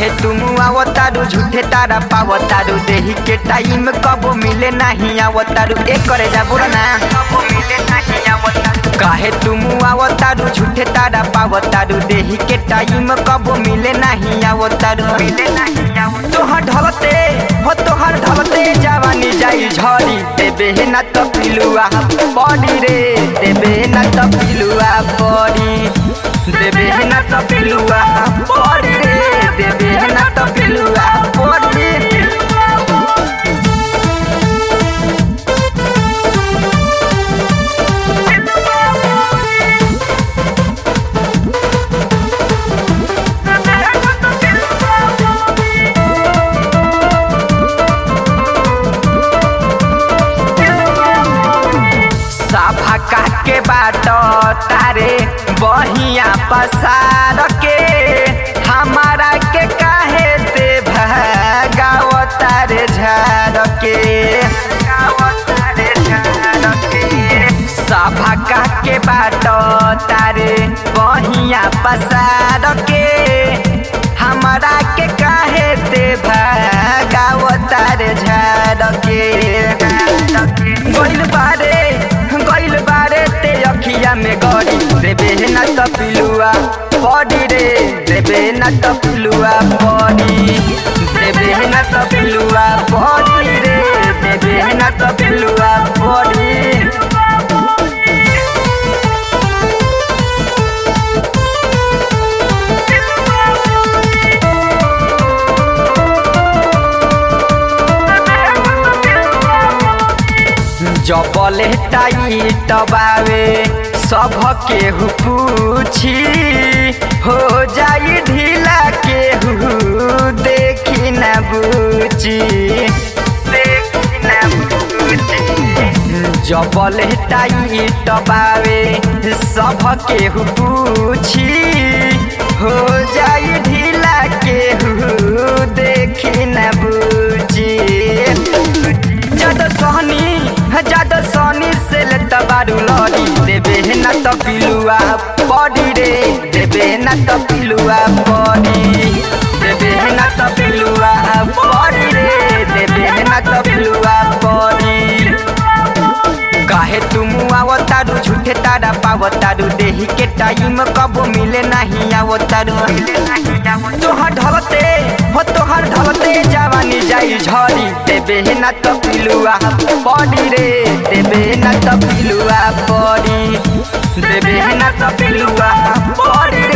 काहे तुम आवतारू झूठे तारा पावतारू देही के टाइम कबो मिले नहीं आवतारू एक करे जा बोला ना कबो मिले नहीं आवतारू काहे तुम आवतारू झूठे तारा पावतारू देही के टाइम कबो मिले नहीं आवतारू मिले नहीं आवतारू तोहर ढलते हो तोहर ढलते जवानी जाई झरी देबे ना तो पिलुआ बड़ी रे देबे ना तो पिलुआ बड़ी देबे ना तो पिलुआ बड़ी रे देबे ना तो पिलुआ बड़ी सभा के बाट तारे बहिया पसार के हमारा के काहे ते भगाव तारे झाड़ के सभा के बाट तारे बहिया पसार के हमारा के काहे ते भगाव तारे झाड़ के गइल बारे गइल बारे ते अखिया में गड़ी देबे ना त पिलुआ पड़ी रे देबे ना त पिलुआ पड़ी देबे ना त पिलुआ पड़ी रे देबे ना त पिलुआ पड़ी जबले टाइट बावे सब केहू पूछी हो जाई ढीला केहू देखी न बूची देखी न बूची जबले टाइट बावे सब केहू पूछी हो जाई ढीला केहू देखी न बूची जद सहनी जद सहनी से ले तबारू लड़ी देबे ना तो पिलुआ पड़ी रे देबे ना तो पिलुआ पड़ी देबे ना तो पिलुआ पड़ी रे देबे ना तो पिलुआ पड़ी काहे तुम आवतारू झूठे तारा पावतारू देही के टाइम कबो मिले नहीं आवतारू तोहर ढलते हो तोहर ढलते जवानी जाई झरी देबे ना तो पिलुआ पड़ी रे देबे ना तो पिलुआ पड़ी देबे ना तो पिलुआ पड़ी